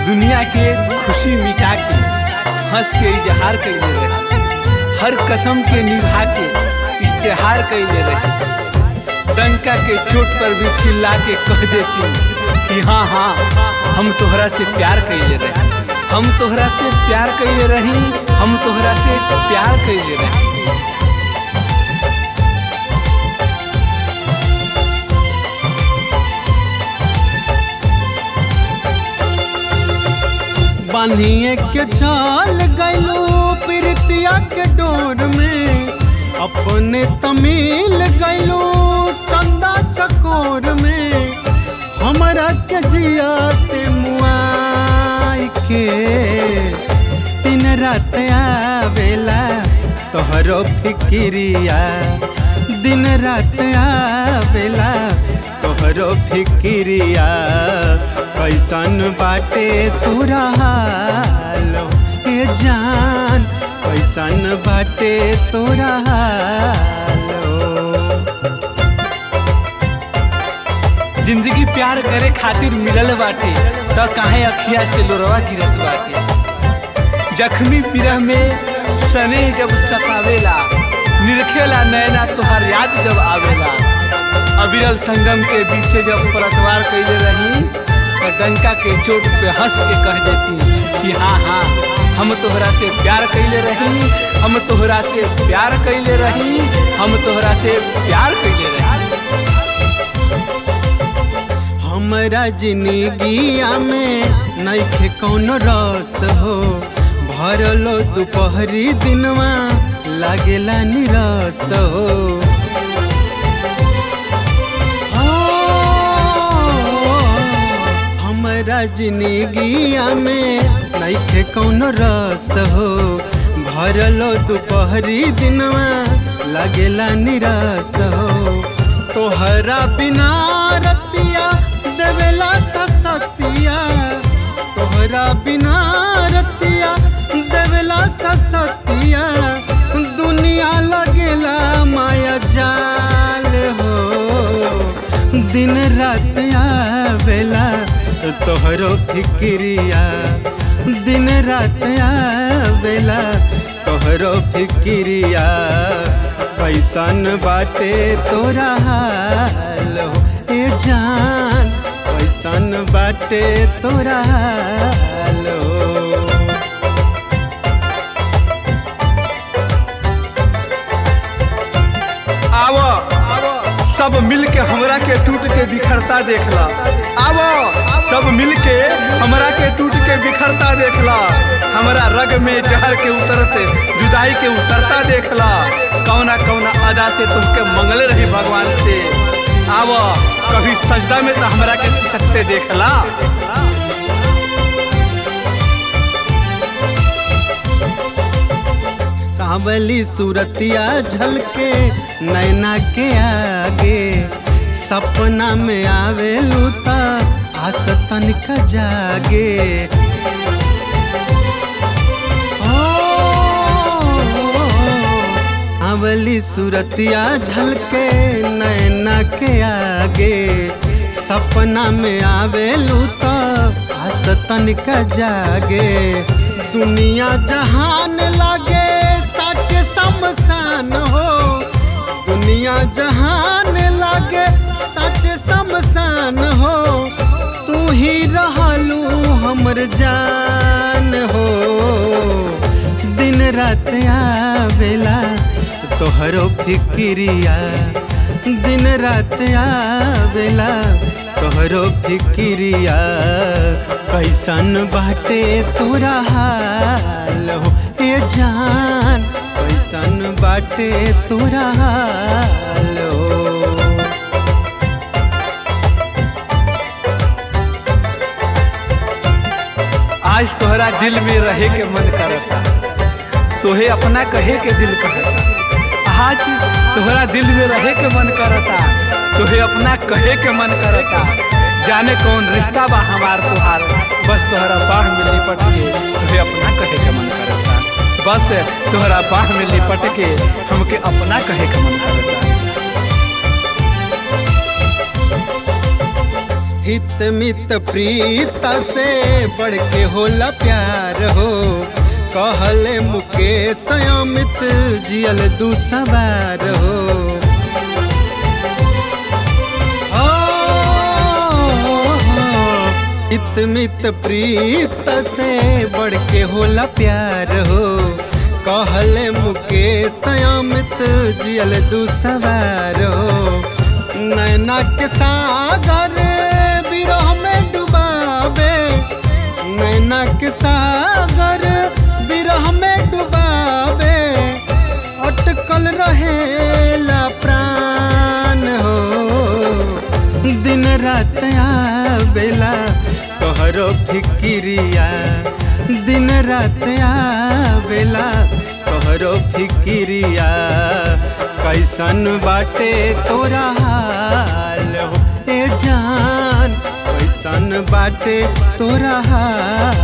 दुनिया के खुशी मिटा के हंस के इजहार कैले रहे हर कसम के निभा के इश्तेहार कैले रहे डंका के चोट पर भी चिल्ला के कह देती कि हाँ हाँ हम तोहरा से प्यार कैले रहे हम तोहरा से प्यार कैले रही हम तोहरा से प्यार कैले रही बानिए के चल गैलो प्रीतिया के डोर में अपने तमिल गैलो चंदा चकोर में हमरा के जियाते मुआई के दिन रात आवेला तोहरो फिकिरिया दिन रात आवेला तोहरो फिकिरिया कैसन बाटे तोरा हाल ए जान कैसन बाटे तोरा हाल जिंदगी प्यार करे खातिर मिलल बाटे त काहे अखिया से लोरवा गिरत बाटे जख्मी पिरह में सने जब सतावेला निरखेला नैना तोहार याद जब आवेला अविरल संगम के बीचे जब परतवार कैले रही त डंका के चोट पे हंस के कह देती कि हाँ हाँ हम तोहरा से प्यार कैले रही हम तोहरा से प्यार कैले रही हम तोहरा से प्यार कैले रही हमरा जिंदगिया में नइखे कौनो रस हो भरलो दोपहरी दिनवा लागेला निरस हो ओ, हमरा जिंदगिया में नइखे कौनो रस हो भरलो दोपहरी दिनवा लागेला निरस हो तोहरा बिना रतिया देवेला ससतिया तोहरा बिना रतिया देवेला ससतिया दुनिया लगेला माया जाल हो दिन रात आवेला तोहरो फिक्रिया दिन रात आवेला तोहरो फिक्रिया कैसन बाटे तोरा हाल हो ए जान कैसन बाटे तोरा हाल हो आवो सब मिल के हमरा के टूट के बिखरता देखला आवो सब मिल के हमरा के टूट के बिखरता देखला हमरा रग में जहर के उतरते जुदाई के उतरता देखला कौना कौना अदा से तुमके मंगल रही भगवान से आवो कभी सजदा में तो हमरा के सकते देखला सावली सूरतिया झलके नैना के आगे सपना में आवे लूता आस तनिक जागे ओ, अवली सूरतिया झलके नैना के आगे सपना में आवे लूता आस तनिक जागे दुनिया जहान लागे सच शमशान हो दुनिया जहान लागे सच शमशान हो तू ही रहलू हमर जान हो दिन रात आवेला तोहरो फिक्रिया दिन रात आवेला तोहरो फिक्रिया कैसन बाटे तोरा हाल हो ए जान कैसन बाटे तोरा हाल हो आज तोहरा दिल में रहे के मन करता तोहे अपना कहे के दिल कहता आज तोहरा दिल में रहे के मन करता तोहे अपना कहे के मन करता जाने कौन रिश्ता बा हमार तुहार बस तोहरा बाह में लिपट के तोहे अपना कहे के मन करता बस तोहरा बाह में लिपट के हमके अपना कहे के मन करता हित मित प्रीत से बढ़ के होला प्यार हो कहले मुकेश अमित जियल दू सवार हो ओ, हित मित प्रीत से बढ़ के होला प्यार हो कहले मुकेश अमित जियल दू सवार हो नैना के सागर विरह में डुबावे नैना के सागर विरह में डुबावे अटकल रहेला प्राण हो दिन रात आवेला तोहरो फिकिरिया दिन रात आवेला तोहरो फिकिरिया कैसन बाटे तोरा हाल हो ए जान कैसन बाटे तोरा हाल